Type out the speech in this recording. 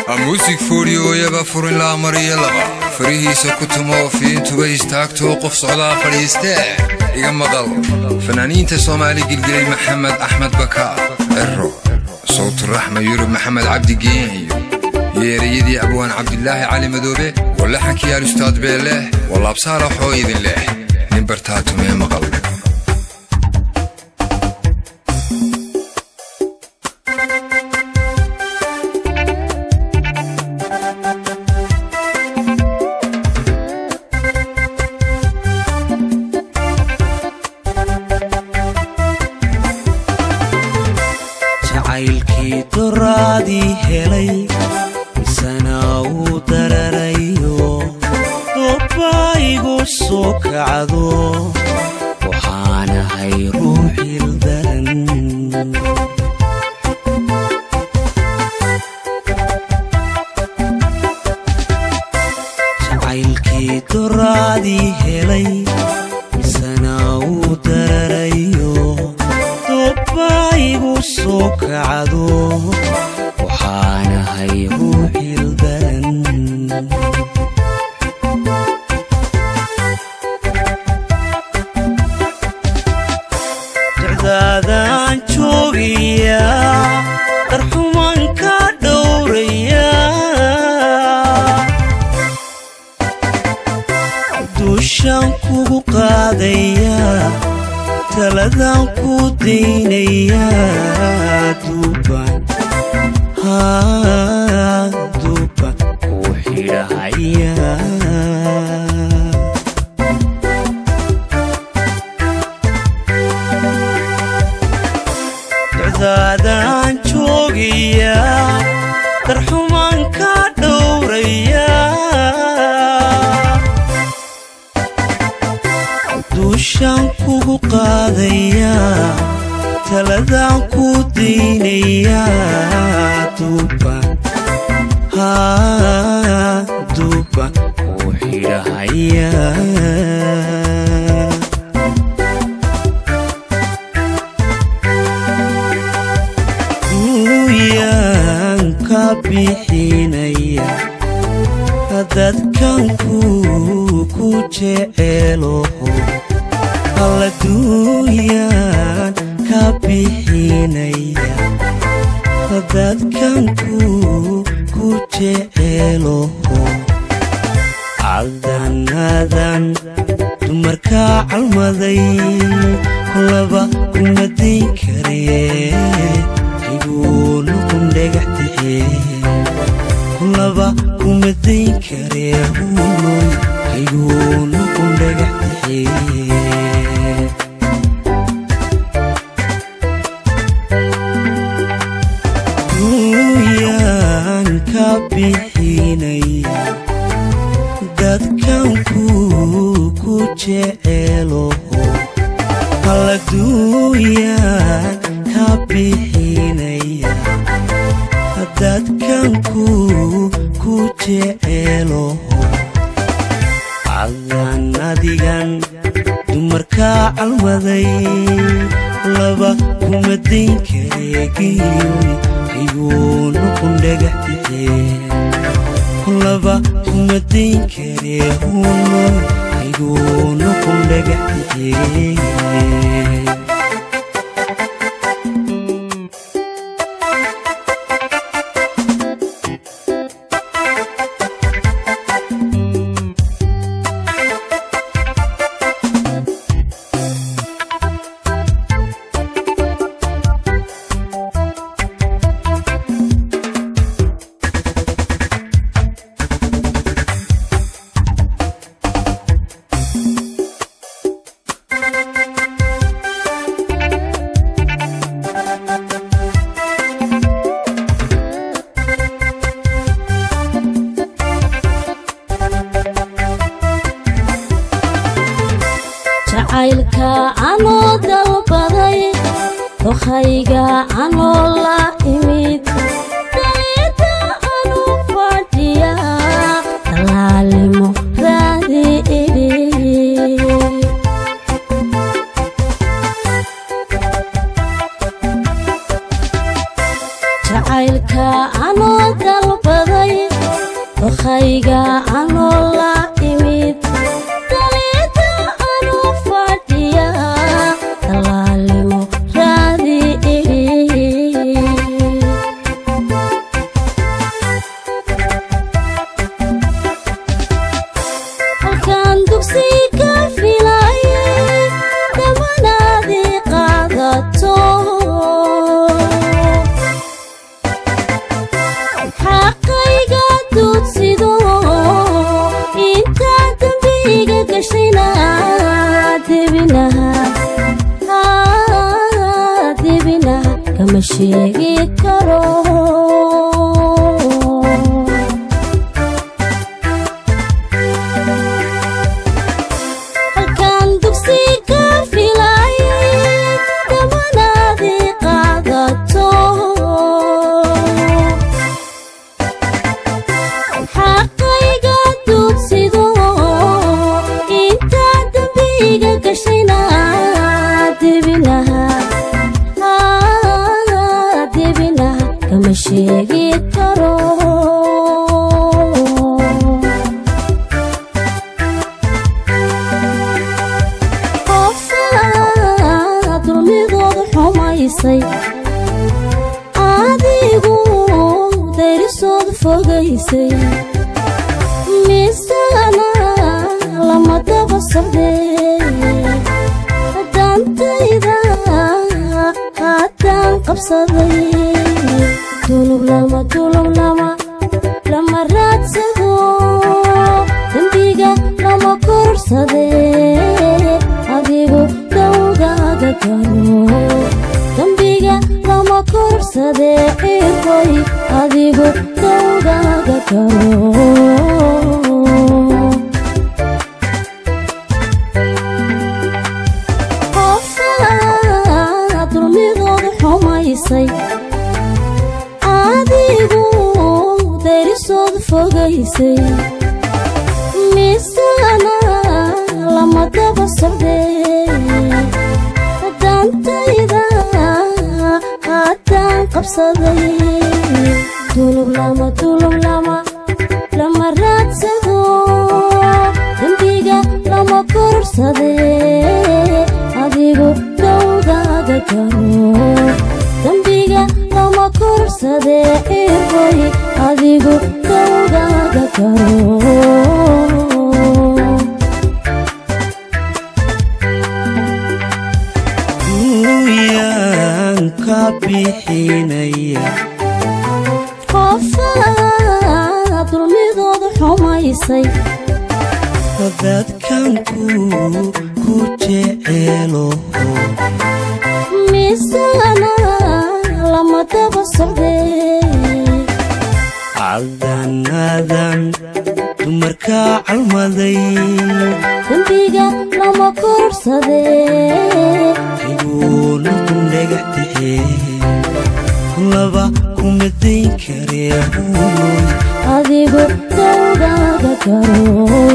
muusig fooriyooyaba furin laa mariyo laba farihiisa ku tumoo fiintuba istaagtoo qof socdaa fadhiistee iga maqal fanaaniinta soomaali gilgilay maxamed axmed bakaar cero sawturaxma yurub maxamed cabdi geenyo yeerayadii abwaan cabdilaahi cali madoobe walaxankiyaal ustaad beelleh walaabsaalaxoo idin leh nin bartaatumee maqal jacaylkii doraadii helay misana uu dararayo dobbaa igu soo kacdo waxaanahay ruuxil daran jacaylkii doraadii helay misana uu dararayo dobbaa igu soo kacdo waxaanahay ruuxil daran dicdaadaan joogiya darxuman ka dhowraya duushaan kugu qaadaya taladaan ku daynaya duuban duuban ku xidhahaya ducdaadaan joogiya darxuman ka dhowraya duushaan kugu qaadaya taladaan ku daynaya duuban duuban ku xidhahaya duuyaan ka bixinaya dadkanku ku jeceeloho alla duuyaan ka bixinaya dadkanku ku jeceeloho cadanadan dumarkaa calmaday laba kuma dayn karee iguu noqon dhagax tixee laba kuma dayn karee hunoy iguu noqon dhagax tixee duuyaan ka bixinaya dadkanku ku jeceeloho alla duuyaan ka bixinaya dadkanku ku jeceeloho cadan adigan dumarkaa calmaday laba kuma dayn kareegiyoy iguu noqon dhagax tixee laba kuma dayn karee hunoy iguu noqon dhagax tixee jacaylka anoo dalbaday dokhayga anoo la imid daliida anu fadhiya dalaalimo raadi idhi jacaylka jacaylka anoo dalbaday dokhayga anoo la imid daliida anoo fadhiya dalaalimo raadi halkaan dugsi ka filayay dabanaadii qaadato xaqayga duudsido intaa dambiga gashayna debinaha debinaha kama sheegi karo halkaan dugsi ka filayay dabanaadii qaadato xaqayga duudsido intaa dambiga gashayna debinaha debinaha kama sheegi karo qofaa dulmidooda xumaysay adigu dayrisooda fogaysay misana lama daba socdee dantayda haddaan qabsaday dulub lama dulub lama lama raadsado dembiga lama korsadee adigu dawgaaga garo dembiga lama korsadee irkoy adigu dawgaaga garo qofaa dulmidooda xumaysay adigu dayrisooda fogaysay misana lama daba socdee dantayda haddaan qabsaday dulub lama dulub lama lama raadsado dembiga lama korsadee adigu dawgaaga garo dembiga lama korsadee irkoy adigu dawgaaga garo duuyaan ka bixinaya qofaa dulmidooda xumaysay dadkanku ku jeceelo misana lama daba socdee cadanadan dumarka calmaday dembiga lama korsadee iguuna kun dhagax tixee laba kuma dayn karee huunoy adigu dawgaaga garo